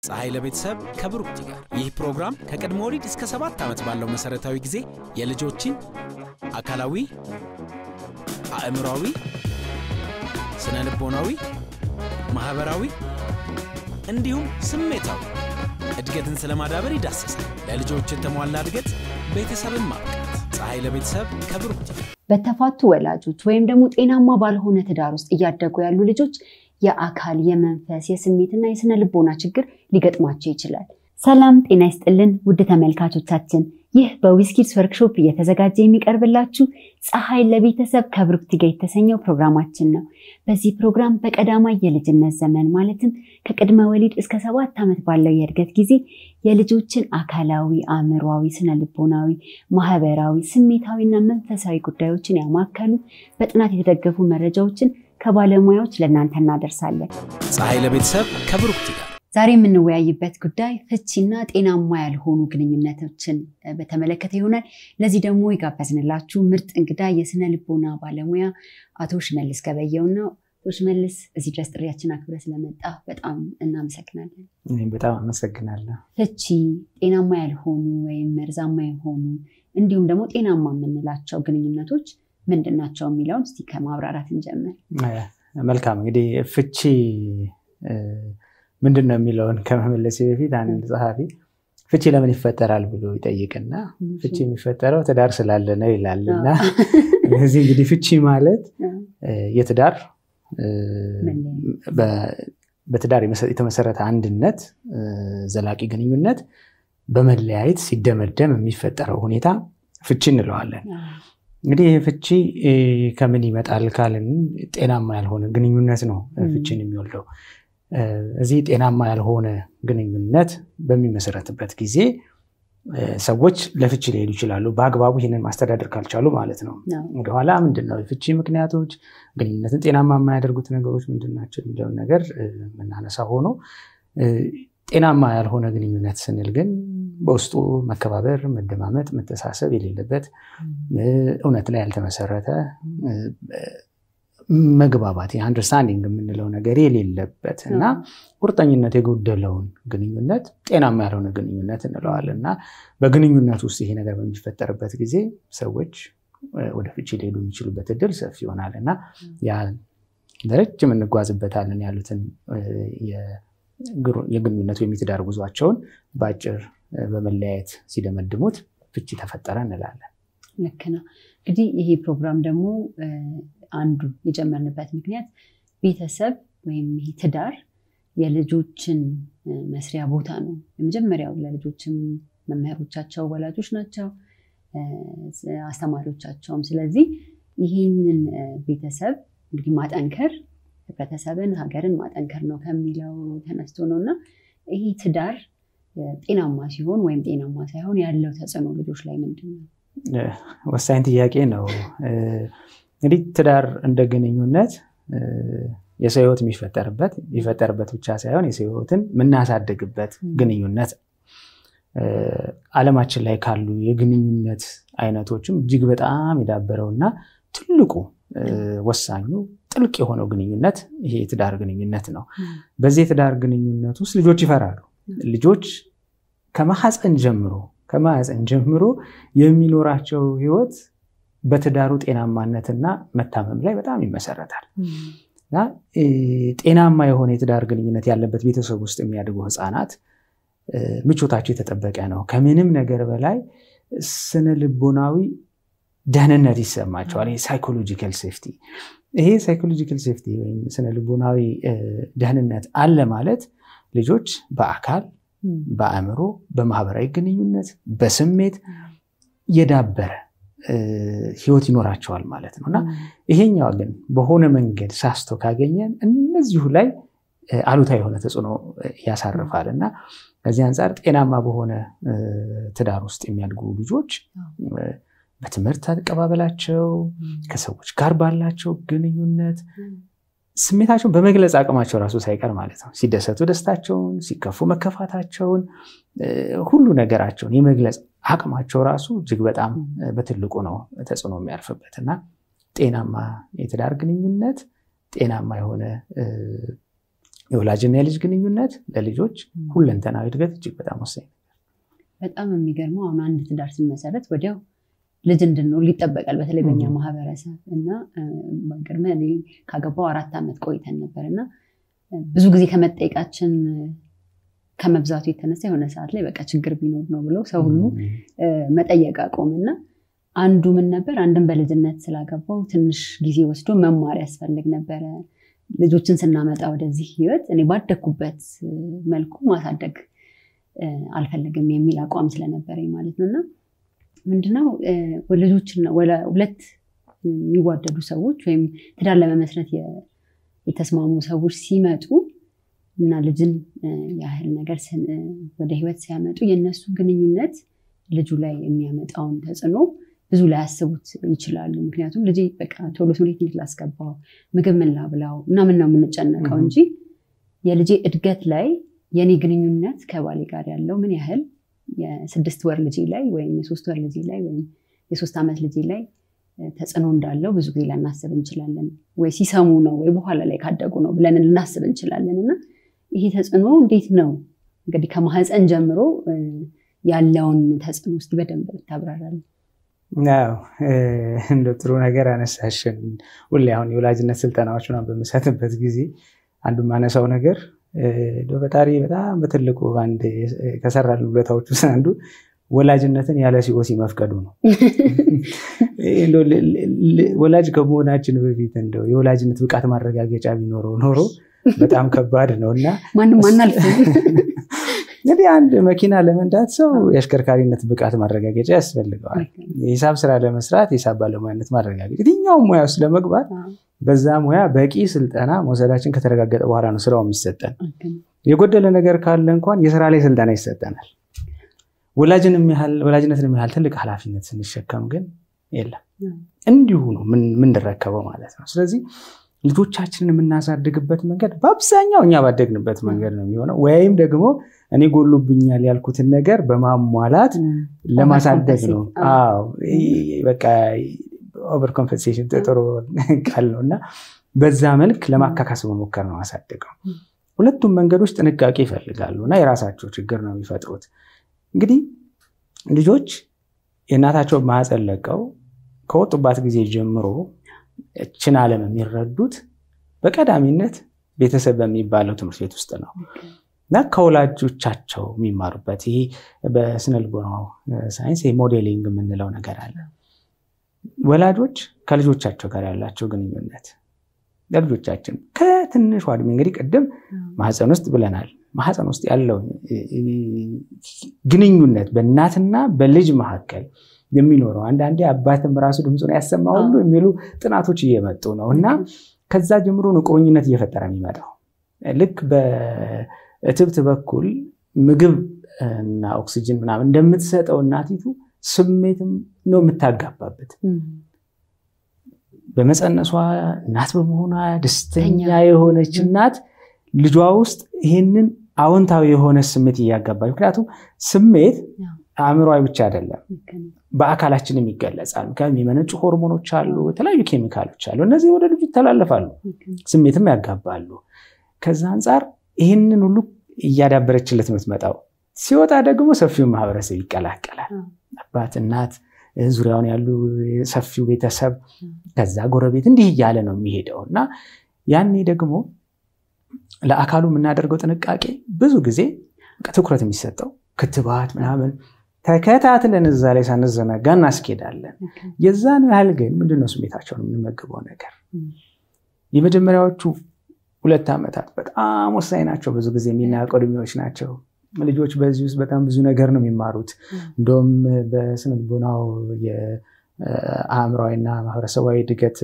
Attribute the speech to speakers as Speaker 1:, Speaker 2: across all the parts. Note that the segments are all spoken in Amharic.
Speaker 1: ፀሐይ ለቤተሰብ ከብሩክቲ ጋር ይህ ፕሮግራም ከቅድመ ወሊድ እስከ ሰባት ዓመት ባለው መሠረታዊ ጊዜ የልጆችን አካላዊ፣ አእምሯዊ፣ ስነ ልቦናዊ፣ ማኅበራዊ እንዲሁም ስሜታዊ እድገትን ስለማዳበር ይዳሰሳል። ለልጆች የተሟላ እድገት ቤተሰብን ማብቃት። ፀሐይ ለቤተሰብ ከብሩክቲ
Speaker 2: በተፋቱ ወላጆች ወይም ደግሞ ጤናማ ባልሆነ ትዳር ውስጥ እያደጉ ያሉ ልጆች የአካል፣ የመንፈስ፣ የስሜትና የስነ ልቦና ችግር ሊገጥማቸው ይችላል። ሰላም ጤና ይስጥልን ውድ ተመልካቾቻችን፣ ይህ በዊስኪድስ ወርክሾፕ እየተዘጋጀ የሚቀርብላችሁ ፀሐይ ለቤተሰብ ከብሩክቲ ጋር የተሰኘው ፕሮግራማችን ነው። በዚህ ፕሮግራም በቀዳማይ የልጅነት ዘመን ማለትም ከቅድመ ወሊድ እስከ ሰባት ዓመት ባለው የእድገት ጊዜ የልጆችን አካላዊ፣ አእምሯዊ፣ ስነ ልቦናዊ፣ ማህበራዊ፣ ስሜታዊና መንፈሳዊ ጉዳዮችን ያማከሉ በጥናት የተደገፉ መረጃዎችን ከባለሙያዎች ለእናንተ እናደርሳለን።
Speaker 1: ፀሐይ ለቤተሰብ ከብሩክቲ ጋር
Speaker 2: ዛሬ የምንወያይበት ጉዳይ ፍቺና ጤናማ ያልሆኑ ግንኙነቶችን በተመለከተ ይሆናል። ለዚህ ደግሞ የጋበዝንላችሁ ምርጥ እንግዳ የስነ ልቦና ባለሙያ አቶ ሽመልስ ገበየው ነው። አቶ ሽመልስ እዚህ ድረስ ጥሪያችን አክብረ ስለመጣ በጣም እናመሰግናለን።
Speaker 3: እኔም በጣም አመሰግናለሁ።
Speaker 2: ፍቺ ጤናማ ያልሆኑ ወይም መርዛማ የሆኑ እንዲሁም ደግሞ ጤናማ የምንላቸው ግንኙነቶች ምንድን ናቸው የሚለውን እስቲ ከማብራራት እንጀምር።
Speaker 3: መልካም እንግዲህ ፍቺ ምንድን ነው የሚለውን ከመመለሴ በፊት አንድ ጸሐፊ ፍቺ ለምን ይፈጠራል ብሎ ይጠይቅና ፍቺ የሚፈጠረው ትዳር ስላለ ነው ይላል። እና እዚህ እንግዲህ ፍቺ ማለት የትዳር በትዳር የተመሰረተ አንድነት፣ ዘላቂ ግንኙነት በመለያየት ሲደመደም የሚፈጠረው ሁኔታ ፍቺ እንለዋለን። እንግዲህ ይህ ፍቺ ከምን ይመጣል ካልን ጤናማ ያልሆነ ግንኙነት ነው ፍቺን የሚወልደው። እዚህ ጤናማ ያልሆነ ግንኙነት በሚመሰረትበት ጊዜ ሰዎች ለፍቺ ሊሄዱ ይችላሉ፣ በአግባቡ ይህንን ማስተዳደር ካልቻሉ ማለት ነው። ወደኋላ ምንድን ነው የፍቺ ምክንያቶች፣ ግንኙነትን ጤናማ የማያደርጉት ነገሮች ምንድን ናቸው የሚለውን ነገር የምናነሳ ሆኖ ጤናማ ያልሆነ ግንኙነት ስንል ግን በውስጡ መከባበር፣ መደማመጥ፣ መተሳሰብ የሌለበት እውነት ላይ ያልተመሰረተ መግባባት አንደርስታንዲንግ የምንለው ነገር የሌለበት እና ቁርጠኝነት የጎደለውን ግንኙነት ጤናማ ያልሆነ ግንኙነት እንለዋለን። እና በግንኙነት ውስጥ ይሄ ነገር በሚፈጠርበት ጊዜ ሰዎች ወደ ፍቺ ሊሄዱ የሚችሉበት እድል ሰፊ ይሆናል እና ያ ለረጅም እንጓዝበታለን ያሉትን የግንኙነት ወይም የትዳር ጉዟቸውን በአጭር በመለያየት ሲደመድሙት ፍቺ ተፈጠረ እንላለን።
Speaker 2: ልክ ነው። እንግዲህ ይሄ ፕሮግራም ደግሞ አንዱ የጀመርንበት ምክንያት ቤተሰብ ወይም ይሄ ትዳር የልጆችን መስሪያ ቦታ ነው። የመጀመሪያው ለልጆችም መምህሮቻቸው ወላጆች ናቸው፣ አስተማሪዎቻቸውም። ስለዚህ ይህንን ቤተሰብ እንግዲህ ማጠንከር ህብረተሰብን፣ ሀገርን ማጠንከር ነው ከሚለው ተነስቶ ነው እና ይሄ ትዳር ጤናማ ሲሆን ወይም ጤናማ ሳይሆን ያለው ተጽዕኖ ልጆች ላይ ምንድን ነው?
Speaker 3: ወሳኝ ጥያቄ ነው። እንግዲህ ትዳር እንደ ግንኙነት የሰው ህይወት የሚፈጠርበት የሚፈጠርበት ብቻ ሳይሆን የሰው ህይወትን የምናሳድግበት ግንኙነት ዓለማችን ላይ ካሉ የግንኙነት አይነቶችም እጅግ በጣም የዳበረው እና ትልቁ ወሳኙ ጥልቅ የሆነው ግንኙነት ይሄ የትዳር ግንኙነት ነው። በዚህ የትዳር ግንኙነት ውስጥ ልጆች ይፈራሉ። ልጆች ከማህፀን ጀምሮ ከማህፀን ጀምሮ የሚኖራቸው ህይወት በትዳሩ ጤናማነትና መታመም ላይ በጣም ይመሰረታል እና ጤናማ የሆነ የትዳር ግንኙነት ያለበት ቤተሰብ ውስጥ የሚያድጉ ህፃናት ምቾታቸው የተጠበቀ ነው። ከምንም ነገር በላይ ስነ ልቦናዊ ደህንነት ይሰማቸዋል። ሳይኮሎጂካል ሴፍቲ ይሄ ሳይኮሎጂካል ሴፍቲ ወይም ስነ ልቦናዊ ደህንነት አለ ማለት ልጆች በአካል በአእምሮ፣ በማህበራዊ ግንኙነት፣ በስሜት የዳበረ ህይወት ይኖራቸዋል ማለት ነው እና ይሄኛው ግን በሆነ መንገድ ሳስቶ ካገኘን እነዚሁ ላይ አሉታዊ የሆነ ተጽዕኖ ያሳርፋል እና ከዚህ አንጻር ጤናማ በሆነ ትዳር ውስጥ የሚያድጉ ልጆች በትምህርት አቀባበላቸው ከሰዎች ጋር ባላቸው ግንኙነት ስሜታቸውን በመግለጽ አቅማቸው ራሱ ሳይቀር ማለት ነው ሲደሰቱ ደስታቸውን፣ ሲከፉ መከፋታቸውን፣ ሁሉ ነገራቸውን የመግለጽ አቅማቸው ራሱ እጅግ በጣም በትልቁ ነው ተጽዕኖ የሚያርፍበት እና ጤናማ የትዳር ግንኙነት ጤናማ የሆነ የወላጅና የልጅ ግንኙነት ለልጆች ሁለንተናዊ እድገት እጅግ በጣም ወሳኝ
Speaker 2: በጣም የሚገርመው አሁን አንድ ትዳር ስንመሰረት ወዲያው ልጅ እንድንወልድ ይጠበቃል። በተለይ በኛ
Speaker 3: Mhm.
Speaker 2: ማህበረሰብ እና ገርመ እኔ ካገባው አራት ዓመት ቆይተን ነበር እና ብዙ ጊዜ ከመጠየቃችን ከመብዛቱ የተነሳ የሆነ ሰዓት ላይ በቃ ችግር ቢኖር ነው ብለው ሰው ሁሉ እ፣ መጠየቅ አቆምና አንዱ ምን ነበር አንድን በልጅነት ስላገባው ትንሽ ጊዜ ወስዶ መማር ያስፈልግ ነበረ። ልጆችን ስናመጣ ወደዚህ ህይወት እኔ ባደግኩበት እ፣ መልኩ ማሳደግ እ፣ አልፈልግም የሚል አቋም ስለነበረኝ ማለት ነው እና ምንድነው እ፣ ልጆችን ወለ- ሁለት የሚዋደዱ ሰዎች ወይም ትዳር ለመመስረት የ- የተስማሙ ሰዎች ሲመጡ እና ልጅን እ፣ ያህል ነገር ስን- እ፣ ወደ ህይወት ሲያመጡ የእነሱ ግንኙነት ልጁ ላይ የሚያመጣውን ተጽዕኖ ብዙ ላያስቡት ይችላሉ። ምክንያቱም ልጅ በቃ ቶሎ ትምህርት ቤት ላስገባው፣ ምግብ ምን ላብላው ምናምን ነው የምንጨነቀው
Speaker 3: Mhm.
Speaker 2: እንጂ የልጄ እድገት ላይ የኔ ግንኙነት ከባሌ ጋር ያለው ምን ያህል የስድስት ወር ልጄ ላይ ወይም የሶስት ወር ልጄ ላይ ወይም የሶስት ዓመት ልጄ ላይ እ፣ ተጽዕኖ እንዳለው ብዙ ጊዜ ላናስብ እንችላለን። ወይ ሲሰሙ ነው ወይ በኋላ ላይ ካደጉ ነው ብለን ልናስብ እንችላለን እና ይሄ ተጽዕኖ እንዴት ነው እንግዲህ ከማህፀን ጀምሮ እ፣ ያለውን ተጽዕኖ ውስጥ በደንብ ብታብራራለን።
Speaker 3: ያው እንደ ጥሩ ነገር አነሳሽን። ሁሌ አሁን የወላጅነት ስልጠናዎች ምናምን በምሰጥበት ጊዜ አንዱ ማነሳው ነገር እንደው ፈጣሪ በጣም በትልቁ አንድ ከሰራልን ውለታዎች ውስጥ አንዱ ወላጅነትን ያለ ሲኦሲ መፍቀዱ ነው። እንደው ል- ል- ወላጅ ከመሆናችን በፊት እንደው የወላጅነት ብቃት ማረጋገጫ ቢኖረው ኖሮ በጣም ከባድ ነው እና
Speaker 2: ማንም አናልፍም።
Speaker 3: እንግዲህ አንድ መኪና ለመንዳት ሰው የአሽከርካሪነት ብቃት ማረጋገጫ ያስፈልገዋል። የሂሳብ ስራ ለመስራት የሂሳብ ባለሙያነት ማረጋገጥ፣ የትኛውም ሙያ ውስጥ ለመግባት በዛ ሙያ በቂ ስልጠና መውሰዳችን ከተረጋገጠ በኋላ ነው ስራው የሚሰጠን። የጎደለ ነገር ካለ እንኳን የስራ ላይ ስልጠና ይሰጠናል። ወላጅንም ያህል ወላጅነትን ያህል ትልቅ ኃላፊነት ስንሸከም ግን የለም እንዲሁ ነው ምን- የምንረከበው ማለት ነው። ስለዚህ ልጆቻችንን የምናሳድግበት መንገድ በአብዛኛው እኛ ባደግንበት መንገድ ነው የሚሆነው፣ ወይም ደግሞ እኔ ጎሎብኛል ያልኩትን ነገር በማሟላት ለማሳደግ ነው።
Speaker 2: Overcompensate።
Speaker 3: አዎ ይህ በቃ ኦቨር ኮምፐንሴሽን ጥሩ ቃል ነው እና በዛ መልክ ለማካካስ መሞከር ነው ማሳደገው። ሁለቱም መንገዶች ጥንቃቄ ይፈልጋሉ እና የራሳቸው ችግር ነው የሚፈጥሩት። እንግዲህ ልጆች የእናታቸው ማህፀን ለቀው ከወጡባት ጊዜ ጀምሮ እችን ዓለም የሚረዱት በቀዳሚነት ቤተሰብ በሚባለው ትምህርት ቤት ውስጥ ነው እና ከወላጆቻቸው የሚማሩበት ይሄ በስነልቦናው ሳይንስ ሞዴሊንግ የምንለው ነገር አለ። ወላጆች ከልጆቻቸው ጋር ያላቸው ግንኙነት ለልጆቻችን ከትንሿ እድሜ እንግዲህ ቅድም ማህፀን ውስጥ ብለናል። ማህፀን ውስጥ ያለው ግንኙነት በእናትና በልጅ መካከል የሚኖረው አንዳንዴ አባትም ራሱ ድምፁን ያሰማ ሁሉ የሚሉ ጥናቶች እየመጡ ነው እና ከዛ ጀምሮ ነው ቁርኝነት እየፈጠረ የሚመጣው። ልክ በእትብት በኩል ምግብ እና ኦክሲጅን ምናምን እንደምትሰጠው እናቲቱ ስሜትም ነው የምታጋባበት። በመፀነሷ እናት በመሆኗ ደስተኛ የሆነች እናት ልጇ ውስጥ ይህንን አዎንታዊ የሆነ ስሜት እያጋባች ምክንያቱም ስሜት አእምሯዊ ብቻ አይደለም፣ በአካላችንም ይገለጻል። ምክንያቱም የሚመነጩ ሆርሞኖች አሉ፣ የተለያዩ ኬሚካሎች አሉ። እነዚህ ወደ ልጁ ይተላለፋሉ፣ ስሜትም ያጋባሉ። ከዛ አንጻር ይህንን ሁሉ እያዳበረችለት ነው የምትመጣው። ሲወጣ ደግሞ ሰፊው ማህበረሰብ ይቀላቀላል። አባት፣ እናት፣ ዙሪያውን ያሉ ሰፊው ቤተሰብ፣ ከዛ ጎረቤት፣ እንዲህ እያለ ነው የሚሄደው እና ያኔ ደግሞ ለአካሉ የምናደርገው ጥንቃቄ ብዙ ጊዜ ትኩረት የሚሰጠው ክትባት ምናምን ተከታትለን እዛ ላይ ሳንዘናጋ እናስኬዳለን። የዛን ያህል ግን ምንድነው ስሜታቸውን የምንመግበው ነገር የመጀመሪያዎቹ ሁለት ዓመታት በጣም ወሳኝ ናቸው። ብዙ ጊዜ የሚናቀው እድሜዎች ናቸው። ልጆች በዚህ ውስጥ በጣም ብዙ ነገር ነው የሚማሩት። እንደውም በስነ ልቦናው የአእምሯዊና ማህበረሰባዊ እድገት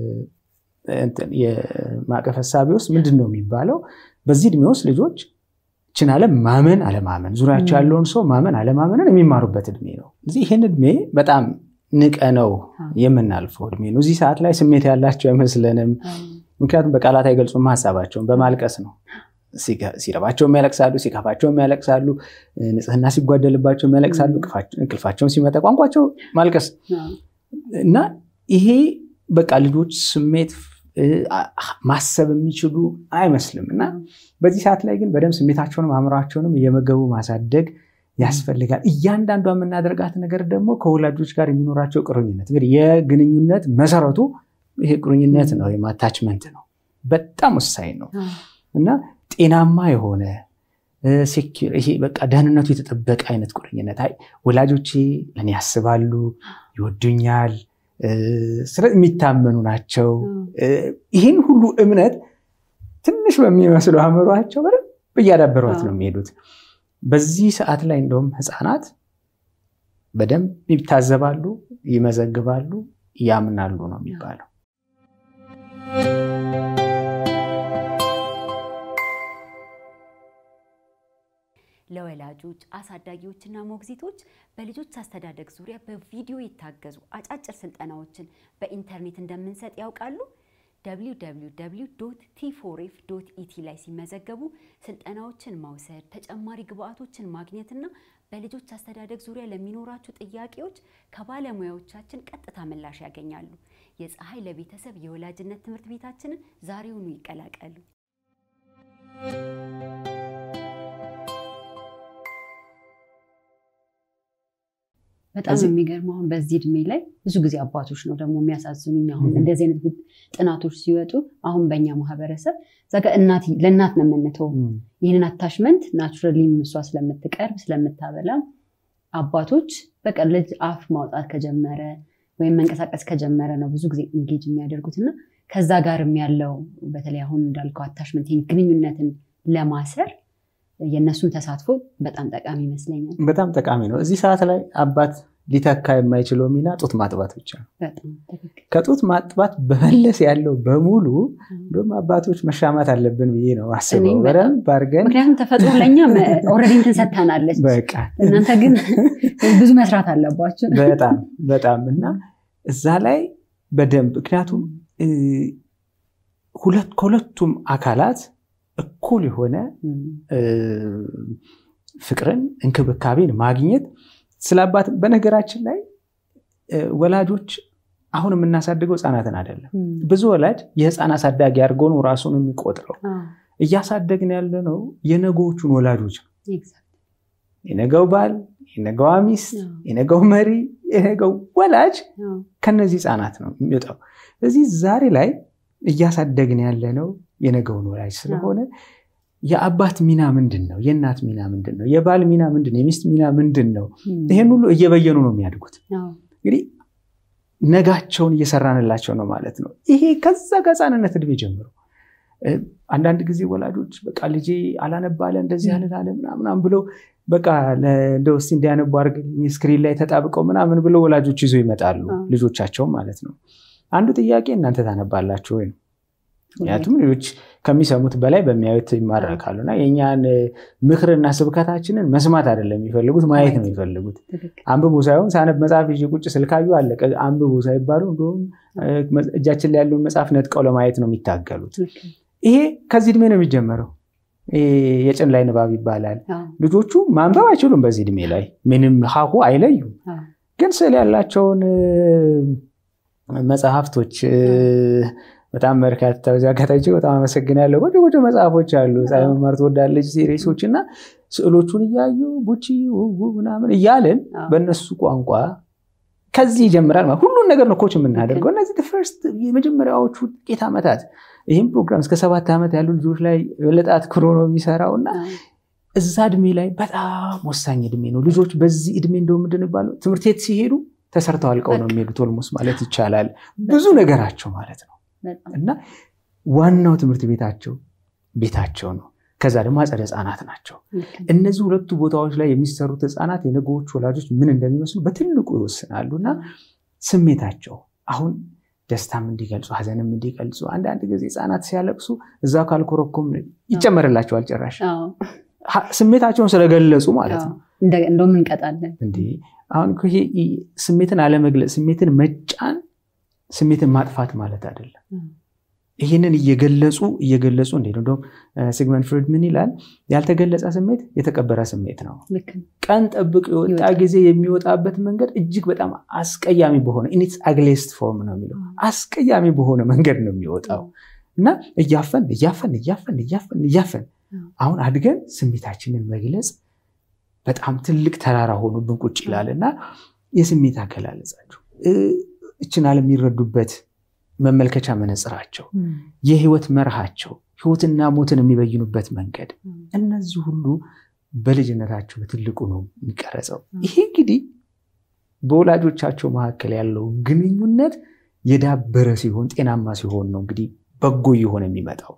Speaker 3: የማዕቀፍ ሀሳቢ ውስጥ ምንድን ነው የሚባለው? በዚህ እድሜ ውስጥ ልጆች ችን ዓለም ማመን አለማመን፣ ዙሪያቸው ያለውን ሰው ማመን አለማመንን የሚማሩበት እድሜ ነው። እዚህ ይህን እድሜ በጣም ንቀ ነው የምናልፈው እድሜ ነው። እዚህ ሰዓት ላይ ስሜት ያላቸው አይመስለንም። ምክንያቱም በቃላት አይገልጹም ሀሳባቸውን፣ በማልቀስ ነው። ሲረባቸውም ያለቅሳሉ፣ ሲከፋቸውም ያለቅሳሉ፣ ንጽህና ሲጓደልባቸውም ያለቅሳሉ፣ እንቅልፋቸውን ሲመጣ ቋንቋቸው ማልቀስ እና ይሄ በቃ ልጆች ስሜት ማሰብ የሚችሉ አይመስልም እና በዚህ ሰዓት ላይ ግን በደንብ ስሜታቸውንም አእምሯቸውንም እየመገቡ ማሳደግ ያስፈልጋል። እያንዳንዷ የምናደርጋት ነገር ደግሞ ከወላጆች ጋር የሚኖራቸው ቁርኝነት እንግዲህ የግንኙነት መሰረቱ ይሄ ቁርኝነት ነው፣ ወይም አታችመንት ነው። በጣም ወሳኝ ነው እና ጤናማ የሆነ ይሄ በቃ ደህንነቱ የተጠበቀ አይነት ቁርኝነት አይ ወላጆቼ ለእኔ ያስባሉ፣ ይወዱኛል፣ የሚታመኑ ናቸው። ይህን ሁሉ እምነት ትንሽ በሚመስሉ አእምሯቸው በደንብ እያዳበሯት ነው የሚሄዱት። በዚህ ሰዓት ላይ እንደውም ህፃናት በደንብ ይታዘባሉ፣ ይመዘግባሉ፣ ያምናሉ ነው የሚባለው።
Speaker 2: ለወላጆች አሳዳጊዎችና ሞግዚቶች በልጆች አስተዳደግ ዙሪያ በቪዲዮ የታገዙ አጫጭር ስልጠናዎችን በኢንተርኔት እንደምንሰጥ ያውቃሉ? www ቲፎሬፍ ኢቲ ላይ ሲመዘገቡ ስልጠናዎችን መውሰድ፣ ተጨማሪ ግብአቶችን ማግኘትና በልጆች አስተዳደግ ዙሪያ ለሚኖራችሁ ጥያቄዎች ከባለሙያዎቻችን ቀጥታ ምላሽ ያገኛሉ። የፀሐይ ለቤተሰብ የወላጅነት ትምህርት ቤታችንን ዛሬውኑ ይቀላቀሉ። በጣም የሚገርም አሁን በዚህ እድሜ ላይ ብዙ ጊዜ አባቶች ነው ደግሞ የሚያሳዝኑኝ። አሁን እንደዚህ አይነት ጥናቶች ሲወጡ አሁን በእኛ ማህበረሰብ እዛ ጋር ለእናት ነው የምንተው ይህንን አታሽመንት ናቹራሊ እሷ ስለምትቀርብ ስለምታበላ አባቶች በቃ ልጅ አፍ ማውጣት ከጀመረ ወይም መንቀሳቀስ ከጀመረ ነው ብዙ ጊዜ ኢንጌጅ የሚያደርጉት እና ከዛ ጋርም ያለው በተለይ አሁን እንዳልከው አታሽመንት ግንኙነትን ለማሰር የእነሱን ተሳትፎ በጣም ጠቃሚ ይመስለኛል።
Speaker 3: በጣም ጠቃሚ ነው። እዚህ ሰዓት ላይ አባት ሊተካ የማይችለው ሚና ጡት ማጥባት ብቻ ነው። ከጡት ማጥባት በመለስ ያለው በሙሉ እንዲሁም አባቶች መሻማት አለብን ብዬ ነው አስበው በደንብ አድርገን።
Speaker 2: ምክንያቱም ተፈጥሮ ለእኛ ኦልሬዲ እንትን ሰጥታናለች።
Speaker 3: በቃ
Speaker 2: እናንተ ግን ብዙ መስራት አለባቸው።
Speaker 3: በጣም በጣም እና እዛ ላይ በደንብ ምክንያቱም ከሁለቱም አካላት እኩል የሆነ ፍቅርን እንክብካቤን ማግኘት ስለ አባት በነገራችን ላይ ወላጆች አሁን የምናሳድገው ህፃናትን አይደለም። ብዙ ወላጅ የህፃን አሳዳጊ አድርጎ ነው ራሱን የሚቆጥረው። እያሳደግን ያለ ነው የነገዎቹን ወላጆች ነው። የነገው ባል፣ የነገዋ ሚስት፣ የነገው መሪ፣ የነገው ወላጅ ከነዚህ ህፃናት ነው የሚወጣው። ስለዚህ ዛሬ ላይ እያሳደግን ያለ ነው የነገውን ወላጅ ስለሆነ የአባት ሚና ምንድን ነው? የእናት ሚና ምንድን ነው? የባል ሚና ምንድን ነው? የሚስት ሚና ምንድን ነው? ይሄን ሁሉ እየበየኑ ነው የሚያድጉት። እንግዲህ ነጋቸውን እየሰራንላቸው ነው ማለት ነው። ይሄ ከዛ ከህፃንነት እድሜ ጀምሮ አንዳንድ ጊዜ ወላጆች በቃ ልጄ አላነባለ እንደዚህ አልላለ ምናምን ብለው በቃ እንደው እስኪ እንዲያነቡ አድርግልኝ ስክሪን ላይ ተጣብቀው ምናምን ብለው ወላጆች ይዘው ይመጣሉ ልጆቻቸውን ማለት ነው። አንዱ ጥያቄ እናንተ ታነባላችሁ ወይ ነው። ምክንያቱም ልጆች ከሚሰሙት በላይ በሚያዩት ይማረካሉ እና የእኛን ምክርና ስብከታችንን መስማት አይደለም የሚፈልጉት ማየት ነው የሚፈልጉት። አንብቡ ሳይሆን ሳነብ መጽሐፍ ይዤ ቁጭ ስልካዩ አለቀ አንብቡ ሳይባሉ እንዲሁም እጃችን ላይ ያለውን መጽሐፍ ነጥቀው ለማየት ነው የሚታገሉት። ይሄ ከዚህ እድሜ ነው የሚጀመረው። የጭን ላይ ንባብ ይባላል። ልጆቹ ማንበብ አይችሉም በዚህ እድሜ ላይ ምንም ሀሁ አይለዩም። ግን ስዕል ያላቸውን መጽሐፍቶች በጣም በርካታ በዚህ አጋጣሚ በጣም አመሰግናለሁ። ቆንጆ ቆንጆ መጽሐፎች አሉ። ፀሐይ መማር ትወዳለች ሲሪሶች እና ስዕሎቹን እያዩ ቡቺ ምናምን እያልን በእነሱ ቋንቋ ከዚህ ይጀምራል። ሁሉን ነገር ነው ኮች የምናደርገው። እነዚህ ፈርስት የመጀመሪያዎቹ ጥቂት ዓመታት ይህም ፕሮግራም እስከ ሰባት ዓመት ያሉ ልጆች ላይ የበለጠ አትኩሮ ነው የሚሰራው እና እዛ እድሜ ላይ በጣም ወሳኝ እድሜ ነው። ልጆች በዚህ እድሜ እንደው ምንድን ባለው ትምህርት ቤት ሲሄዱ ተሰርተው አልቀው ነው የሚሄዱት። ኦልሞስ ማለት ይቻላል ብዙ ነገራቸው ማለት ነው እና ዋናው ትምህርት ቤታቸው ቤታቸው ነው። ከዛ ደግሞ አጸደ ህፃናት ናቸው። እነዚህ ሁለቱ ቦታዎች ላይ የሚሰሩት ህፃናት የነገዎቹ ወላጆች ምን እንደሚመስሉ በትልቁ ይወስናሉ እና ስሜታቸው አሁን ደስታም እንዲገልጹ ሀዘንም እንዲገልጹ አንዳንድ ጊዜ ህፃናት ሲያለቅሱ እዛ ካልኮረኮም ይጨመርላቸዋል ጭራሽ ስሜታቸውን ስለገለጹ ማለት ነው።
Speaker 2: እንደውም እንቀጣለን።
Speaker 3: አሁን ይሄ ስሜትን አለመግለጽ፣ ስሜትን መጫን ስሜትን ማጥፋት ማለት አይደለም። ይህንን እየገለጹ እየገለጹ እንዴ ነው እንደውም ሲግመንድ ፍሮይድ ምን ይላል? ያልተገለጸ ስሜት የተቀበረ ስሜት ነው። ቀን ጠብቅ የወጣ ጊዜ የሚወጣበት መንገድ እጅግ በጣም አስቀያሚ በሆነ ኢኒትስ አግሌስት ፎርም ነው የሚለው አስቀያሚ በሆነ መንገድ ነው የሚወጣው እና እያፈን እያፈን እያፈን እያፈን እያፈን አሁን አድገን ስሜታችንን መግለጽ በጣም ትልቅ ተራራ ሆኖብን ቁጭ ይላል እና የስሜት አገላለጻቸው እችን ዓለም የሚረዱበት መመልከቻ መነጽራቸው፣ የህይወት መርሃቸው፣ ህይወትና ሞትን የሚበይኑበት መንገድ እነዚህ ሁሉ በልጅነታቸው በትልቁ ነው የሚቀረጸው። ይሄ እንግዲህ በወላጆቻቸው መካከል ያለው ግንኙነት የዳበረ ሲሆን ጤናማ ሲሆን ነው እንግዲህ በጎ እየሆነ የሚመጣው።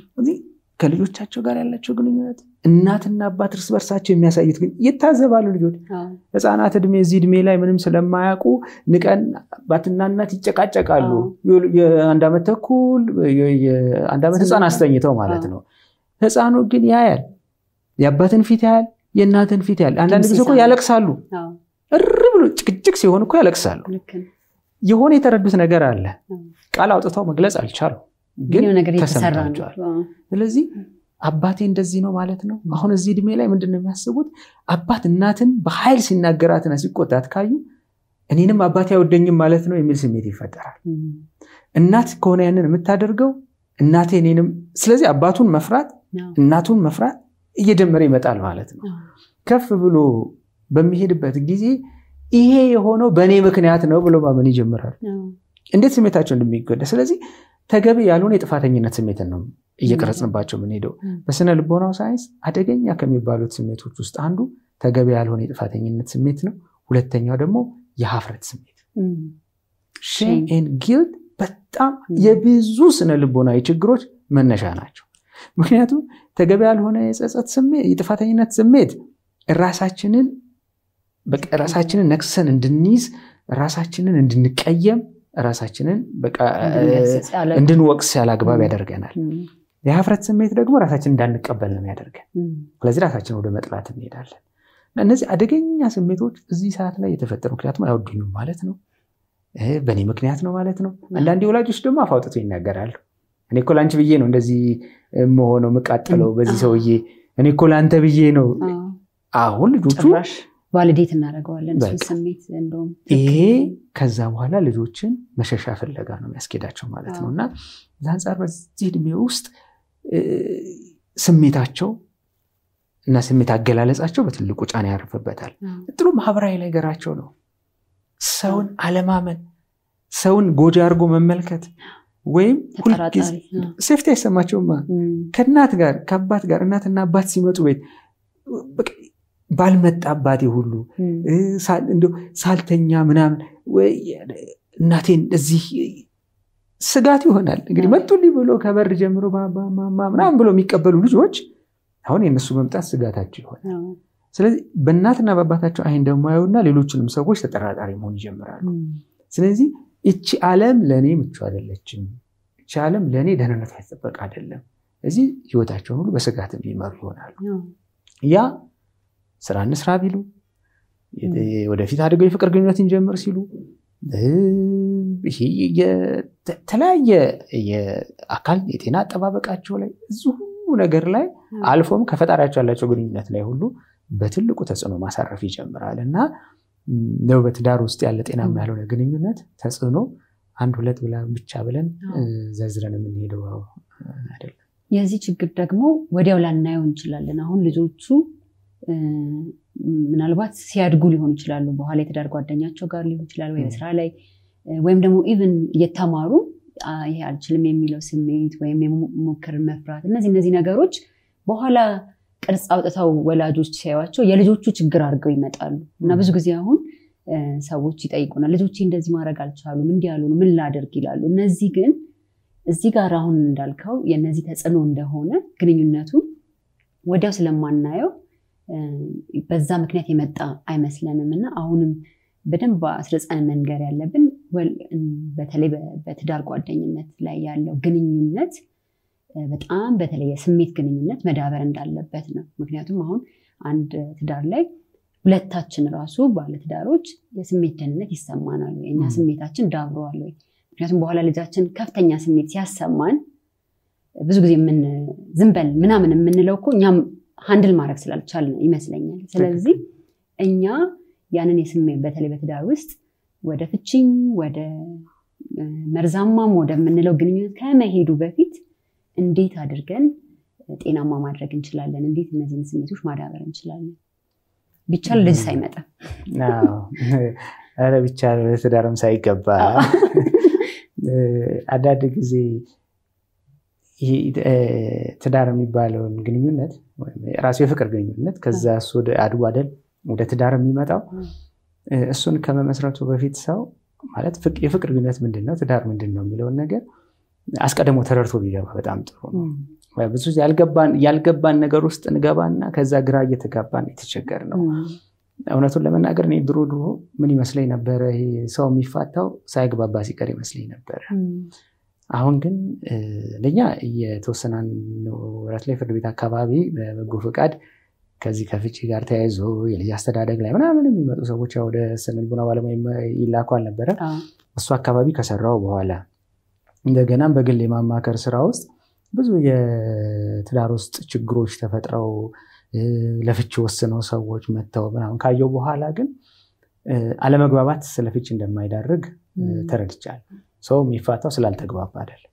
Speaker 3: ከልጆቻቸው ጋር ያላቸው ግንኙነት እናትና አባት እርስ በርሳቸው የሚያሳዩት ግን ይታዘባሉ። ልጆች ህፃናት እድሜ እዚህ እድሜ ላይ ምንም ስለማያውቁ ንቀን አባትና እናት ይጨቃጨቃሉ። የአንድ ዓመት ተኩል የአንድ ዓመት ህፃን አስተኝተው ማለት ነው። ህፃኑ ግን ያያል፣ የአባትን ፊት ያያል፣ የእናትን ፊት ያያል። አንዳንድ ጊዜ እኮ ያለቅሳሉ። እር ብሎ ጭቅጭቅ ሲሆን እኮ ያለቅሳሉ። የሆነ የተረዱት ነገር አለ፣ ቃል አውጥተው መግለጽ አልቻሉ ግን ተሰምቷቸዋል። ስለዚህ አባቴ እንደዚህ ነው ማለት ነው። አሁን እዚህ እድሜ ላይ ምንድን ነው የሚያስቡት? አባት እናትን በኃይል ሲናገራትና ሲቆጣት ካዩ እኔንም አባቴ አይወደኝም ማለት ነው የሚል ስሜት ይፈጠራል። እናት ከሆነ ያንን የምታደርገው እናቴ እኔንም፣ ስለዚህ አባቱን መፍራት እናቱን መፍራት እየጀመረ ይመጣል ማለት ነው። ከፍ ብሎ በሚሄድበት ጊዜ ይሄ የሆነው በእኔ ምክንያት ነው ብሎ ማመን ይጀምራል። እንዴት ስሜታቸው እንደሚጎዳ ስለዚህ ተገቢ ያልሆነ የጥፋተኝነት ስሜትን ነው እየቀረጽንባቸው የምንሄደው። በስነ ልቦናው ሳይንስ አደገኛ ከሚባሉት ስሜቶች ውስጥ አንዱ ተገቢ ያልሆነ የጥፋተኝነት ስሜት ነው። ሁለተኛው ደግሞ የሀፍረት ስሜት ሼም ኤንድ ጊልት በጣም የብዙ ስነ ልቦናዊ ችግሮች መነሻ ናቸው። ምክንያቱም ተገቢ ያልሆነ የጸጸት ስሜት የጥፋተኝነት ስሜት ራሳችንን ራሳችንን ነክሰን እንድንይዝ ራሳችንን እንድንቀየም ራሳችንን እንድንወቅስ ያለ አግባብ ያደርገናል። የሀፍረት ስሜት ደግሞ ራሳችን እንዳንቀበል ነው ያደርገን። ስለዚህ ራሳችን ወደ መጥላት እንሄዳለን። እነዚህ አደገኛ ስሜቶች እዚህ ሰዓት ላይ የተፈጠሩ ምክንያቱም አይወዱኝም ማለት ነው፣ በእኔ ምክንያት ነው ማለት ነው። አንዳንድ ወላጆች ደግሞ አፍ አውጥተው ይናገራሉ። እኔ እኮ ለአንቺ ብዬ ነው እንደዚህ መሆነው የምቃጠለው በዚህ ሰውዬ፣ እኔ እኮ ለአንተ ብዬ ነው። አሁን ልጆቹ
Speaker 2: ቫሊዴት እናደርገዋለን ስሜት እንደውም
Speaker 3: ይሄ ከዛ በኋላ ልጆችን መሸሻ ፍለጋ ነው የሚያስኬዳቸው ማለት ነው። እና እዛ አንጻር በዚህ እድሜ ውስጥ ስሜታቸው እና ስሜት አገላለጻቸው በትልቁ ጫና ያርፍበታል። ጥሩ ማህበራዊ ነገራቸው ነው። ሰውን አለማመን፣ ሰውን ጎጂ አድርጎ መመልከት ወይም ሴፍቲ አይሰማቸውማ። ከእናት ጋር ከአባት ጋር እናትና አባት ሲመጡ ቤት ባልመጣ አባቴ ሁሉ ሳልተኛ ምናምን እናቴን እዚህ ስጋት ይሆናል። እንግዲህ መጡልኝ ብሎ ከበር ጀምሮ ማማ ምናምን ብሎ የሚቀበሉ ልጆች አሁን የእነሱ መምጣት ስጋታቸው ይሆናል። ስለዚህ በእናትና በአባታቸው አይን ደግሞ ያዩና ሌሎችንም ሰዎች ተጠራጣሪ መሆን ይጀምራሉ። ስለዚህ እቺ ዓለም ለእኔ ምቹ አይደለችም፣ እቺ ዓለም ለእኔ ደህንነት ያጠበቅ አይደለም። እዚህ ህይወታቸውን ሁሉ በስጋት የሚመሩ ይሆናሉ። ያ ስራ እንስራ ቢሉ ወደፊት አድገው የፍቅር ግንኙነት እንጀምር ሲሉ የተለያየ የአካል የጤና አጠባበቃቸው ላይ እዚሁ ነገር ላይ አልፎም ከፈጣሪያቸው ያላቸው ግንኙነት ላይ ሁሉ በትልቁ ተጽዕኖ ማሳረፍ ይጀምራል እና ነው በትዳር ውስጥ ያለ ጤናማ ያልሆነ ግንኙነት ተጽዕኖ አንድ ሁለት ብቻ ብለን ዘርዝረን የምንሄደው አይደለም።
Speaker 2: የዚህ ችግር ደግሞ ወዲያው ላናየው እንችላለን። አሁን ልጆቹ ምናልባት ሲያድጉ ሊሆኑ ይችላሉ። በኋላ የትዳር ጓደኛቸው ጋር ሊሆን ይችላል፣ ወይ በስራ ላይ ወይም ደግሞ ኢቭን እየተማሩ ይሄ አልችልም የሚለው ስሜት ወይም የሞከርን መፍራት፣ እነዚህ እነዚህ ነገሮች በኋላ ቅርጽ አውጥተው ወላጆች ሲያዩቸው የልጆቹ ችግር አድርገው ይመጣሉ እና ብዙ ጊዜ አሁን ሰዎች ይጠይቁናል፣ ልጆቼ እንደዚህ ማድረግ አልቻሉም፣ እንዲህ ያልሆኑ ምን ላደርግ ይላሉ። እነዚህ ግን እዚህ ጋር አሁን እንዳልከው የእነዚህ ተጽዕኖ እንደሆነ ግንኙነቱ ወዲያው ስለማናየው በዛ ምክንያት የመጣ አይመስለንም እና አሁንም በደንብ አስረጸን መንገር ያለብን በተለይ በትዳር ጓደኝነት ላይ ያለው ግንኙነት በጣም በተለይ የስሜት ግንኙነት መዳበር እንዳለበት ነው። ምክንያቱም አሁን አንድ ትዳር ላይ ሁለታችን ራሱ ባለትዳሮች የስሜት ደህንነት ይሰማናል ወይ? እኛ ስሜታችን ዳብረዋል ወይ? ምክንያቱም በኋላ ልጃችን ከፍተኛ ስሜት ሲያሰማን ብዙ ጊዜ ምን ዝም በል ምናምን የምንለው እኮ እኛም ሀንድል ማድረግ ስላልቻል ይመስለኛል። ስለዚህ እኛ ያንን የስሜት በተለይ በትዳር ውስጥ ወደ ፍቺም ወደ መርዛማም ወደምንለው ግንኙነት ከመሄዱ በፊት እንዴት አድርገን ጤናማ ማድረግ እንችላለን? እንዴት እነዚህን ስሜቶች ማዳበር እንችላለን? ቢቻል ልጅ ሳይመጣ
Speaker 3: ኧረ ቢቻል ትዳርም ሳይገባ አንዳንድ ጊዜ ትዳር የሚባለውን ግንኙነት ራሱ የፍቅር ግንኙነት ከዛ እሱ አድጎ አይደል ወደ ትዳር የሚመጣው እሱን ከመመስረቱ በፊት ሰው ማለት የፍቅር ግንኙነት ምንድን ነው፣ ትዳር ምንድን ነው የሚለውን ነገር አስቀድሞ ተረድቶ ቢገባ በጣም ጥሩ ነው። ብዙ ያልገባን ነገር ውስጥ እንገባና ከዛ ግራ እየተጋባን የተቸገር ነው። እውነቱን ለመናገር እኔ ድሮ ድሮ ምን ይመስለኝ ነበረ፣ ሰው የሚፋታው ሳይግባባ ሲቀር ይመስለኝ ነበረ። አሁን ግን ለኛ የተወሰነ ወራት ላይ ፍርድ ቤት አካባቢ በበጎ ፈቃድ ከዚህ ከፍቺ ጋር ተያይዞ የልጅ አስተዳደግ ላይ ምናምን የሚመጡ ሰዎች ወደ ስነ ልቦና ባለሙያ ይላኩ አልነበረ። እሱ አካባቢ ከሰራው በኋላ እንደገናም በግል የማማከር ስራ ውስጥ ብዙ የትዳር ውስጥ ችግሮች ተፈጥረው ለፍቺ ወስነው ሰዎች መጥተው ምናምን ካየው በኋላ ግን አለመግባባት ስለ ፍቺ እንደማይዳርግ ተረድቻለሁ። ሰው የሚፋታው ስላልተግባባ አይደለም።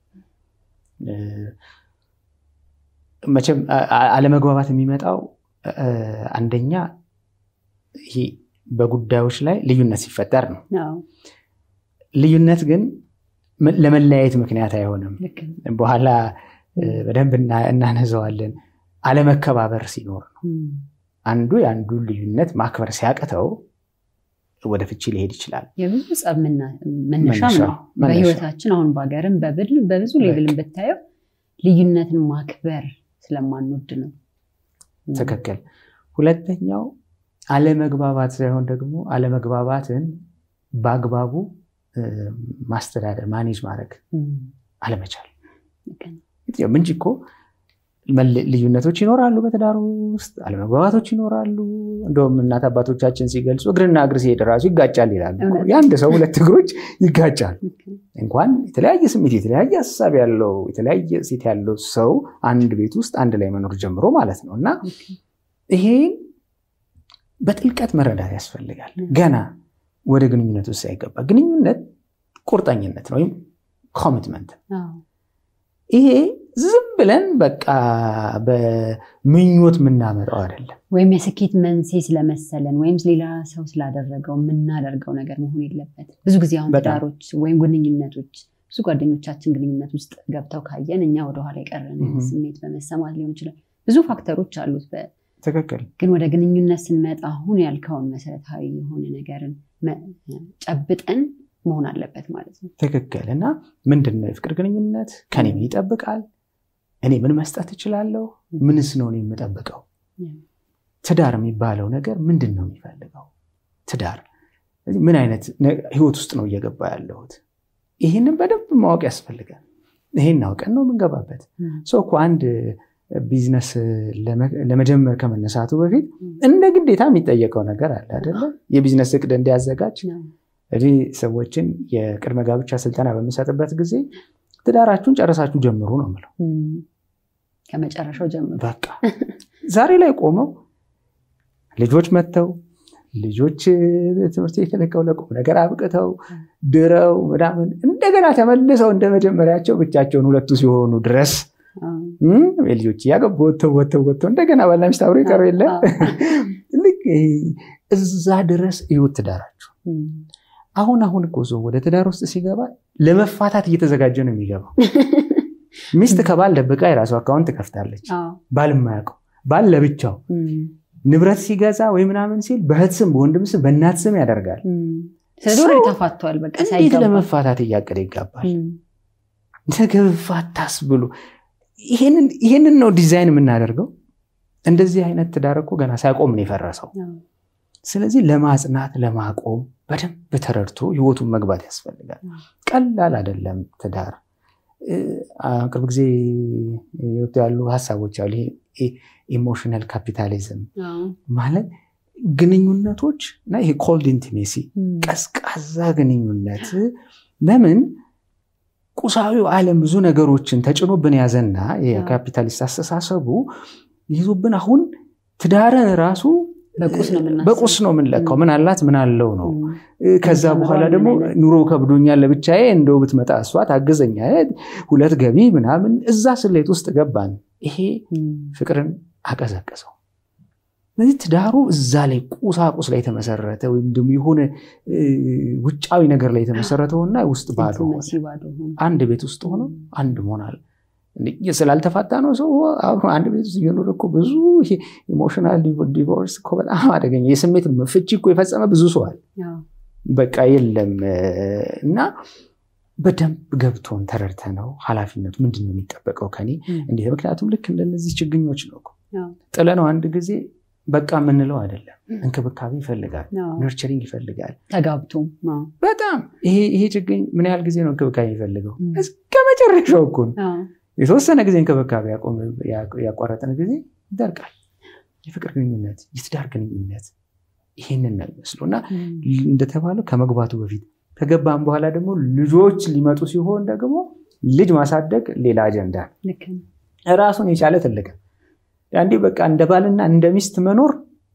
Speaker 3: መቼም አለመግባባት የሚመጣው አንደኛ ይሄ በጉዳዮች ላይ ልዩነት ሲፈጠር ነው። ልዩነት ግን ለመለያየት ምክንያት አይሆንም። በኋላ በደንብ እናነዘዋለን። አለመከባበር ሲኖር ነው። አንዱ የአንዱ ልዩነት ማክበር ሲያቅተው ወደ ፍቺ ሊሄድ ይችላል።
Speaker 2: የብዙ ጸብ መነሻም ነው። በህይወታችን አሁን በሀገርም በብዙ ሌቭልን ብታየው ልዩነትን ማክበር ስለማንወድ ነው።
Speaker 3: ትክክል። ሁለተኛው አለመግባባት ሳይሆን ደግሞ አለመግባባትን በአግባቡ ማስተዳደር ማኔጅ ማድረግ አለመቻል እንጂ እኮ ልዩነቶች ይኖራሉ፣ በትዳሩ ውስጥ አለመግባባቶች ይኖራሉ። እንደውም እናት አባቶቻችን ሲገልጹ እግርና እግር ሲሄድ ራሱ ይጋጫል ይላሉ። የአንድ ሰው ሁለት እግሮች ይጋጫል። እንኳን የተለያየ ስሜት፣ የተለያየ ሀሳብ ያለው የተለያየ ሴት ያለው ሰው አንድ ቤት ውስጥ አንድ ላይ መኖር ጀምሮ ማለት ነው እና ይሄን በጥልቀት መረዳት ያስፈልጋል። ገና ወደ ግንኙነት ውስጥ ሳይገባ ግንኙነት ቁርጠኝነት ነው ወይም ኮሚትመንት ይሄ ዝም ብለን በቃ በምኞት የምናመጣው አይደለም።
Speaker 2: ወይም የስኬት መንስኤ ስለመሰለን ወይም ሌላ ሰው ስላደረገው የምናደርገው ነገር መሆን የለበትም። ብዙ ጊዜ አሁን ትዳሮች ወይም ግንኙነቶች ብዙ ጓደኞቻችን ግንኙነት ውስጥ ገብተው ካየን እኛ ወደኋላ የቀረን ስሜት በመሰማት ሊሆን ይችላል። ብዙ ፋክተሮች አሉት።
Speaker 3: ትክክል።
Speaker 2: ግን ወደ ግንኙነት ስንመጣ አሁን ያልከውን መሰረታዊ የሆነ ነገርን ጨብጠን መሆን አለበት ማለት ነው።
Speaker 3: ትክክል። እና ምንድን ነው የፍቅር ግንኙነት? ከኔ ምን ይጠብቃል? እኔ ምን መስጠት እችላለሁ? ምንስ ነው እኔ የምጠብቀው? ትዳር የሚባለው ነገር ምንድን ነው የሚፈልገው? ትዳር ምን አይነት ህይወት ውስጥ ነው እየገባ ያለሁት? ይህንን በደንብ ማወቅ ያስፈልጋል። ይሄን አውቀን ነው የምንገባበት። ሰው እኮ አንድ ቢዝነስ ለመጀመር ከመነሳቱ በፊት እንደ ግዴታ የሚጠየቀው ነገር አለ አይደለ? የቢዝነስ እቅድ እንዲያዘጋጅ እዚህ ሰዎችን የቅድመ ጋብቻ ስልጠና በምሰጥበት ጊዜ ትዳራችሁን ጨረሳችሁ ጀምሩ ነው የምለው።
Speaker 2: ከመጨረሻው ጀምሩ።
Speaker 3: በቃ ዛሬ ላይ ቆመው ልጆች መጥተው ልጆች ትምህርት ቤት ለቀው ለቁም ነገር አብቅተው ድረው ምናምን እንደገና ተመልሰው እንደ መጀመሪያቸው ብቻቸውን ሁለቱ ሲሆኑ ድረስ ልጆች እያገቡ ወጥተው ወጥተው ወጥተው እንደገና ባልና ሚስት አብረው ይቀሩ የለ ልክ እዛ ድረስ እዩት ትዳራችሁ። አሁን አሁን እኮ ሰው ወደ ትዳር ውስጥ ሲገባ ለመፋታት እየተዘጋጀ ነው የሚገባው። ሚስት ከባል ደብቃ የራሱ አካውንት ትከፍታለች። ባል የማያውቀው ባል ለብቻው ንብረት ሲገዛ ወይ ምናምን ሲል በእህት ስም፣ በወንድም ስም፣ በእናት ስም ያደርጋል።
Speaker 2: ስለዚህ ተፋቷል። በቃ
Speaker 3: እንዴት ለመፋታት እያቀደ ይጋባል። ነገ ፋታስ ብሎ ይሄንን ነው ዲዛይን የምናደርገው። እንደዚህ አይነት ትዳር እኮ ገና ሳይቆም ነው የፈረሰው። ስለዚህ ለማጽናት ለማቆም በደንብ ተረድቶ ህይወቱን መግባት ያስፈልጋል። ቀላል አይደለም ትዳር። ቅርብ ጊዜ የወጡ ያሉ ሀሳቦች አሉ። ኢሞሽናል ካፒታሊዝም ማለት ግንኙነቶች እና ይሄ ኮልድ ኢንቲሜሲ ቀዝቃዛ ግንኙነት ለምን ቁሳዊው ዓለም ብዙ ነገሮችን ተጭኖብን ያዘና የካፒታሊስት አስተሳሰቡ ይዞብን አሁን ትዳርን ራሱ በቁስ ነው የምንለካው። ምን አላት ምን አለው ነው። ከዛ በኋላ ደግሞ ኑሮ ከብዶኛል ለብቻዬ እንደው ብትመጣ እሷ ታግዘኛ ሁለት ገቢ ምናምን እዛ ስሌት ውስጥ ገባን። ይሄ ፍቅርን አቀዘቀዘው። ስለዚህ ትዳሩ እዛ ላይ ቁሳቁስ ላይ የተመሰረተ ወይም ደግሞ የሆነ ውጫዊ ነገር ላይ የተመሰረተውና ውስጥ ባዶ አንድ ቤት ውስጥ ሆኖ አንድ መሆናል ስላልተፋታ ነው ሰው አንድ ቤት ውስጥ እየኖረ እኮ ብዙ ኢሞሽናል ዲቮርስ እኮ በጣም አደገኛ የስሜት ፍቺ እኮ የፈጸመ ብዙ ሰዋል በቃ የለም እና በደንብ ገብቶን ተረድተ ነው ኃላፊነቱ ምንድን ነው የሚጠበቀው ከኔ እንዴት ምክንያቱም ልክ እንደነዚህ ችግኞች ነው ጥለ ነው አንድ ጊዜ በቃ የምንለው አይደለም እንክብካቤ ይፈልጋል ነርቸሪንግ ይፈልጋል
Speaker 2: ተጋብቶም
Speaker 3: በጣም ይሄ ችግኝ ምን ያህል ጊዜ ነው እንክብካቤ የሚፈልገው እስከ መጨረሻው እኮ የተወሰነ ጊዜ እንክብካቤ ያቋረጠን ጊዜ ይደርቃል የፍቅር ግንኙነት የትዳር ግንኙነት ይሄንን ነው የሚመስለው እና እንደተባለው ከመግባቱ በፊት ከገባም በኋላ ደግሞ ልጆች ሊመጡ ሲሆን ደግሞ ልጅ ማሳደግ ሌላ አጀንዳ ራሱን የቻለ ትልቅ አንዴ በቃ እንደ ባልና እንደ ሚስት መኖር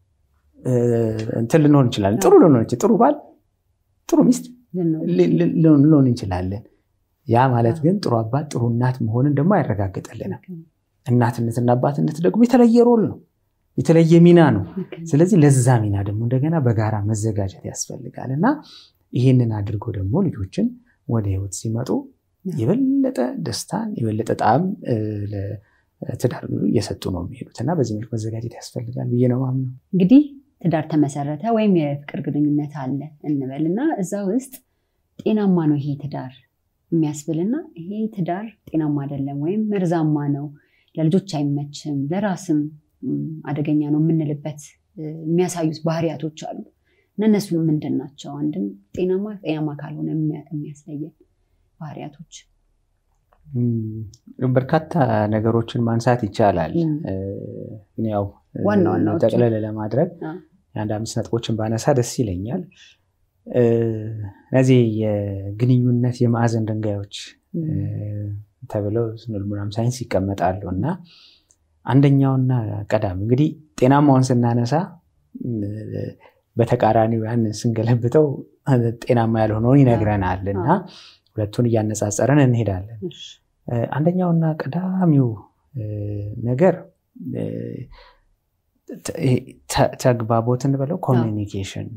Speaker 3: እንትን ልንሆን እንችላለን ጥሩ ልንሆን ጥሩ ባል ጥሩ ሚስት ልንሆን እንችላለን ያ ማለት ግን ጥሩ አባት ጥሩ እናት መሆንን ደግሞ አይረጋግጥልንም እናትነትና አባትነት ደግሞ የተለየ ሮል ነው የተለየ ሚና ነው ስለዚህ ለዛ ሚና ደግሞ እንደገና በጋራ መዘጋጀት ያስፈልጋል እና ይህንን አድርጎ ደግሞ ልጆችን ወደ ህይወት ሲመጡ የበለጠ ደስታን የበለጠ ጣዕም ትዳር እየሰጡ ነው የሚሄዱት እና በዚህ መልክ መዘጋጀት ያስፈልጋል ብዬ ነው ማምነው
Speaker 2: እንግዲህ ትዳር ተመሰረተ ወይም የፍቅር ግንኙነት አለ እንበል እና እዛ ውስጥ ጤናማ ነው ይሄ ትዳር የሚያስብልና ይሄ ትዳር ጤናማ አይደለም ወይም መርዛማ ነው ለልጆች አይመችም ለራስም አደገኛ ነው የምንልበት የሚያሳዩት ባህሪያቶች አሉ እና እነሱን ምንድን ናቸው አንድም ጤናማ ጤናማ ካልሆነ የሚያስለየን ባህሪያቶች
Speaker 3: በርካታ ነገሮችን ማንሳት ይቻላል ግን ያው
Speaker 2: ዋና ዋናዎቹ
Speaker 3: ጠቅለል ለማድረግ የአንድ አምስት ነጥቦችን ባነሳ ደስ ይለኛል እነዚህ የግንኙነት የማዕዘን ድንጋዮች ተብለው ስነልቦናም ሳይንስ ይቀመጣሉ እና አንደኛውና ቀዳሚ እንግዲህ ጤናማውን ስናነሳ በተቃራኒው ያንን ስንገለብጠው ጤናማ ያልሆነውን ይነግረናል እና ሁለቱን እያነጻጸረን እንሄዳለን አንደኛውና ቀዳሚው ነገር ተግባቦት እንበለው ኮሚኒኬሽን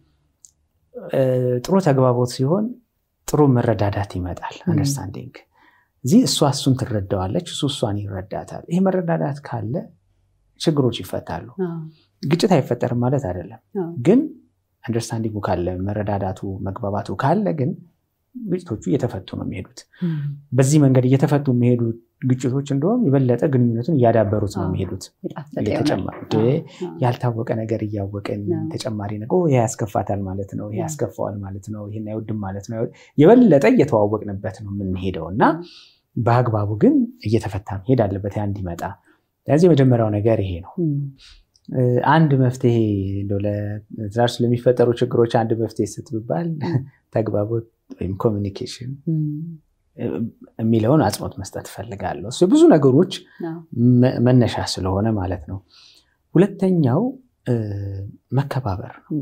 Speaker 3: ጥሩ ተግባቦት ሲሆን ጥሩ መረዳዳት ይመጣል አንደርስታንዲንግ እዚህ እሷ እሱን ትረዳዋለች እሱ እሷን ይረዳታል ይሄ መረዳዳት ካለ ችግሮች ይፈታሉ ግጭት አይፈጠርም ማለት አይደለም ግን አንደርስታንዲንጉ ካለ መረዳዳቱ መግባባቱ ካለ ግን ግጭቶቹ እየተፈቱ ነው የሚሄዱት በዚህ መንገድ እየተፈቱ የሚሄዱ ግጭቶች እንደውም የበለጠ ግንኙነቱን እያዳበሩት ነው የሚሄዱት እየተጨመሩ ያልታወቀ ነገር እያወቅን ተጨማሪ ነገር ይሄ ያስከፋታል ማለት ነው ይሄ ያስከፋዋል ማለት ነው ይሄን አይወድም ማለት ነው የበለጠ እየተዋወቅንበት ነው የምንሄደው እና በአግባቡ ግን እየተፈታ መሄድ አለበት ያ እንዲመጣ ስለዚህ የመጀመሪያው ነገር ይሄ ነው አንድ መፍትሄ ለትዳር ስለሚፈጠሩ ችግሮች አንድ መፍትሄ ስትብባል ተግባቦት ወይም ኮሚኒኬሽን የሚለውን አጽንኦት መስጠት እፈልጋለሁ እሱ ብዙ ነገሮች መነሻ ስለሆነ ማለት ነው ሁለተኛው መከባበር ነው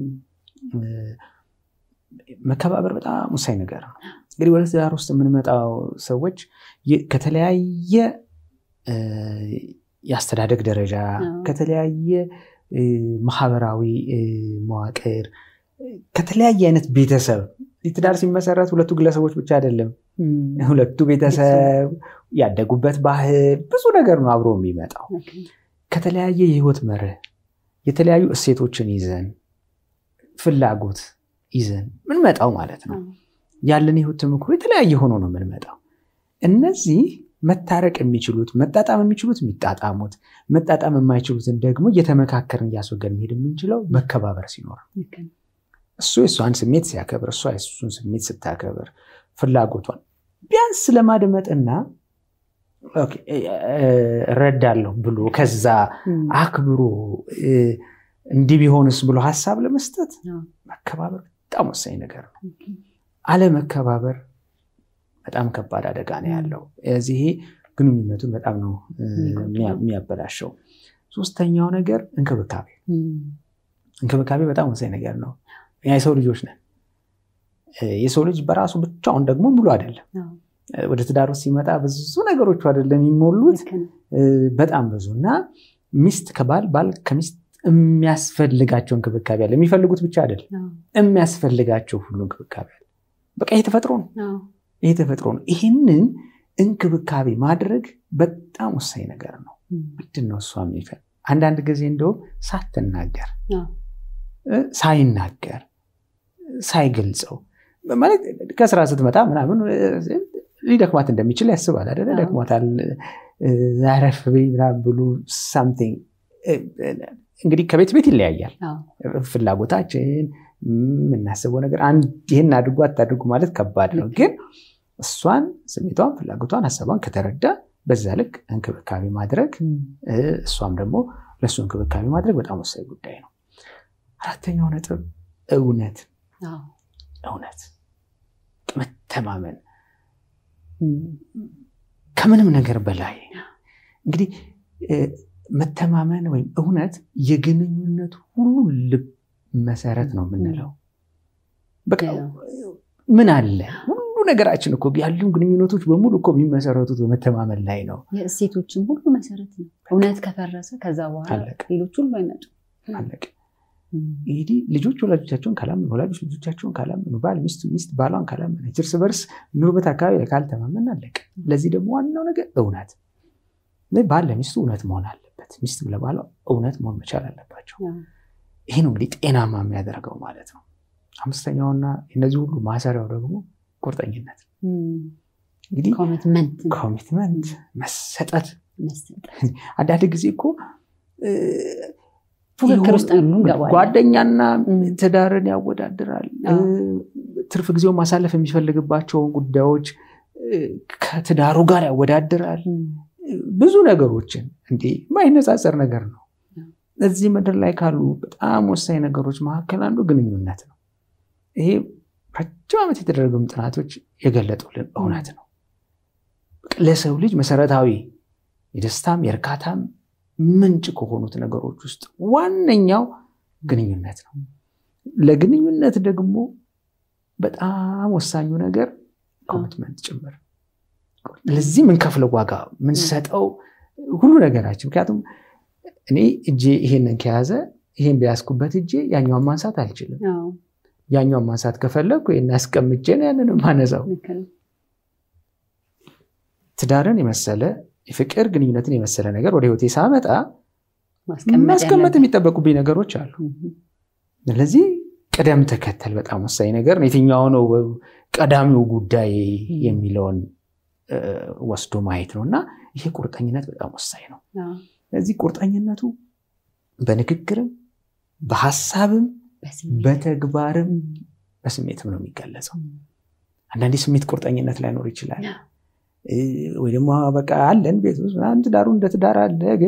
Speaker 3: መከባበር በጣም ወሳኝ ነገር ነው እንግዲህ ወደ ትዳር ውስጥ የምንመጣው ሰዎች ከተለያየ የአስተዳደግ ደረጃ ከተለያየ ማህበራዊ መዋቅር ከተለያየ አይነት ቤተሰብ ትዳር ሲመሰረት ሁለቱ ግለሰቦች ብቻ አይደለም ሁለቱ ቤተሰብ ያደጉበት ባህል ብዙ ነገር ነው አብሮ የሚመጣው ከተለያየ የህይወት መርህ የተለያዩ እሴቶችን ይዘን ፍላጎት ይዘን ምንመጣው ማለት ነው ያለን ህይወት ተሞክሮ የተለያየ ሆኖ ነው የምንመጣው እነዚህ መታረቅ የሚችሉት መጣጣም የሚችሉት የሚጣጣሙት መጣጣም የማይችሉትን ደግሞ እየተመካከርን እያስወገድ መሄድ የምንችለው መከባበር ሲኖር እሱ የእሷን ስሜት ሲያከብር እሷ የሱን ስሜት ስታከብር ፍላጎቷን ቢያንስ ለማድመጥና እረዳለሁ ብሎ ከዛ አክብሮ እንዲህ ቢሆንስ ብሎ ሀሳብ ለመስጠት መከባበር በጣም ወሳኝ ነገር ነው አለመከባበር በጣም ከባድ አደጋ ነው ያለው። እዚህ ግንኙነቱን በጣም ነው የሚያበላሸው። ሶስተኛው ነገር እንክብካቤ እንክብካቤ በጣም ወሳኝ ነገር ነው። የሰው ልጆች ነን። የሰው ልጅ በራሱ ብቻውን ደግሞ ሙሉ አይደለም። ወደ ትዳር ውስጥ ሲመጣ ብዙ ነገሮቹ አይደለም የሚሞሉት በጣም ብዙ እና ሚስት ከባል ባል ከሚስት የሚያስፈልጋቸው እንክብካቤ አለ። የሚፈልጉት ብቻ አይደለም የሚያስፈልጋቸው ሁሉ እንክብካቤ አለ። በቃ ይሄ ተፈጥሮ ነው። ይሄ ተፈጥሮ ነው። ይህንን እንክብካቤ ማድረግ በጣም ወሳኝ ነገር ነው። ምንድን ነው እሷ የሚፈል አንዳንድ ጊዜ እንደውም ሳትናገር ሳይናገር ሳይገልጸው ማለት ከስራ ስትመጣ ምናምን ሊደክማት እንደሚችል ያስባል አይደለ? ደክሟታል፣ አረፍ በይ ምናምን ብሎ ሳምቲንግ እንግዲህ ከቤት ቤት ይለያያል ፍላጎታችን የምናስበው ነገር ይህን አድርጎ አታድርጉ ማለት ከባድ ነው። ግን እሷን ስሜቷን፣ ፍላጎቷን፣ ሀሳቧን ከተረዳ በዛ ልክ እንክብካቤ ማድረግ እሷም ደግሞ ለእሱ እንክብካቤ ማድረግ በጣም ወሳኝ ጉዳይ ነው። አራተኛው ነጥብ እውነት እውነት መተማመን ከምንም ነገር በላይ እንግዲህ መተማመን ወይም እውነት የግንኙነት ሁሉ ልብ መሰረት ነው የምንለው። በቃ ምን አለ ሁሉ ነገራችን እኮ ያሉ ግንኙነቶች በሙሉ እኮ የሚመሰረቱት በመተማመን ላይ ነው።
Speaker 2: የእሴቶችም ሁሉ መሰረት ነው። እውነት ከፈረሰ ከዛ በኋላ ሌሎች ሁሉ አይመጡ።
Speaker 3: አለቀ። እንግዲህ ልጆች ወላጆቻቸውን ካላመኑ፣ ወላጆች ልጆቻቸውን ካላመኑ፣ ባል ሚስቱ ሚስት ባሏን ካላመነች፣ እርስ በርስ ኑርበት አካባቢ ላይ ካልተማመን አለቀ። ለዚህ ደግሞ ዋናው ነገር እውነት ባል ለሚስቱ እውነት መሆን አለበት። ሚስት ለባሏ እውነት መሆን መቻል አለባቸው። ይሄ ነው እንግዲህ ጤናማ የሚያደርገው ማለት ነው። አምስተኛውና እነዚህ ሁሉ ማሰሪያው ደግሞ ቁርጠኝነት እንግዲህ ኮሚትመንት፣ መሰጠት። አንዳንድ ጊዜ እኮ
Speaker 2: ፉክክር ውስጥ እንገባለን።
Speaker 3: ጓደኛና ትዳርን ያወዳድራል። ትርፍ ጊዜውን ማሳለፍ የሚፈልግባቸውን ጉዳዮች ከትዳሩ ጋር ያወዳድራል። ብዙ ነገሮችን እንዴ የማይነጻጸር ነገር ነው። እዚህ ምድር ላይ ካሉ በጣም ወሳኝ ነገሮች መካከል አንዱ ግንኙነት ነው። ይሄ ረጅም ዓመት የተደረጉም ጥናቶች የገለጡልን እውነት ነው። ለሰው ልጅ መሰረታዊ የደስታም የእርካታም ምንጭ ከሆኑት ነገሮች ውስጥ ዋነኛው ግንኙነት ነው። ለግንኙነት ደግሞ በጣም ወሳኙ ነገር ኮሚትመንት ጭምር ለዚህ የምንከፍለው ዋጋ የምንሰጠው ሁሉ ነገራችን። ምክንያቱም እኔ እጄ ይሄንን ከያዘ ይሄን ቢያስኩበት እጄ ያኛውን ማንሳት አልችልም። ያኛውን ማንሳት ከፈለግኩ ይሄን አስቀምጬ ነው ያንን ማነሳው። ትዳርን የመሰለ የፍቅር ግንኙነትን የመሰለ ነገር ወደ ህይወቴ ሳመጣ ማስቀመጥ የሚጠበቁብኝ ነገሮች አሉ። ስለዚህ ቅደም ተከተል በጣም ወሳኝ ነገር ነው። የትኛው ነው ቀዳሚው ጉዳይ የሚለውን ወስዶ ማየት ነው እና ይሄ ቁርጠኝነት በጣም ወሳኝ ነው። ስለዚህ ቁርጠኝነቱ በንግግርም በሀሳብም በተግባርም በስሜትም ነው የሚገለጸው። አንዳንዴ ስሜት ቁርጠኝነት ላይኖር ይችላል። ወይ ደግሞ በቃ አለን ቤት ውስጥ ምናምን ትዳሩ እንደ ትዳር አለ፣ ግን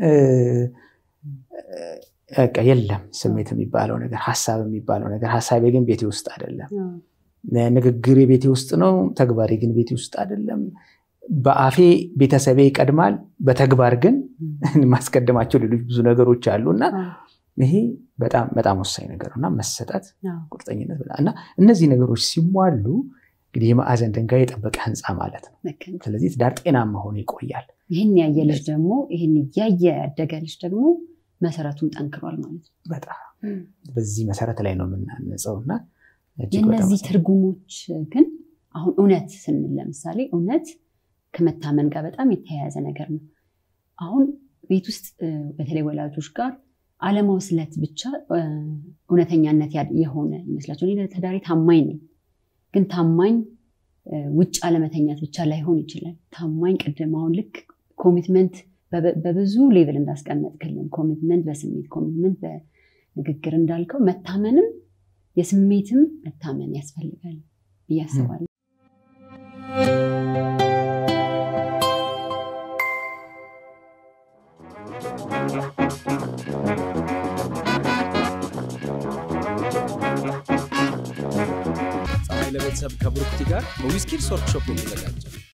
Speaker 3: በቃ የለም ስሜት የሚባለው ነገር ሀሳብ የሚባለው ነገር ሀሳቤ ግን ቤቴ ውስጥ አይደለም። ንግግሬ ቤቴ ውስጥ ነው፣ ተግባሬ ግን ቤቴ ውስጥ አይደለም። በአፌ ቤተሰቤ ይቀድማል፣ በተግባር ግን ማስቀደማቸው ሌሎች ብዙ ነገሮች አሉ እና ይሄ በጣም በጣም ወሳኝ ነገር እና መሰጠት፣ ቁርጠኝነት እና እነዚህ ነገሮች ሲሟሉ እንግዲህ የማዕዘን ድንጋይ የጠበቀ ህንፃ ማለት ነው። ስለዚህ ትዳር ጤናማ ሆኖ ይቆያል።
Speaker 2: ይህን ያየ ልጅ ደግሞ ይህን እያየ ያደገ ልጅ ደግሞ መሰረቱን ጠንክሯል ማለት ነው።
Speaker 3: በጣም በዚህ መሰረት ላይ ነው የምናነጸው እና
Speaker 2: የእነዚህ ትርጉሞች ግን አሁን እውነት ስንል ለምሳሌ እውነት ከመታመን ጋር በጣም የተያያዘ ነገር ነው። አሁን ቤት ውስጥ በተለይ ወላጆች ጋር አለማውስለት ብቻ እውነተኛነት የሆነ ይመስላቸው። እኔ ለተዳሪ ታማኝ ነኝ፣ ግን ታማኝ ውጭ አለመተኛት ብቻ ላይሆን ይችላል። ታማኝ ቅድም አሁን ልክ ኮሚትመንት በብዙ ሌቭል እንዳስቀመጥክልን ኮሚትመንት በስሜት ኮሚትመንት በንግግር እንዳልከው መታመንም የስሜትም መታመን ያስፈልጋል ብዬ አስባለሁ።
Speaker 1: ለቤተሰብ ከብሩክቲ ጋር በዊዝኪድስ ወርክሾፕ የተዘጋጀ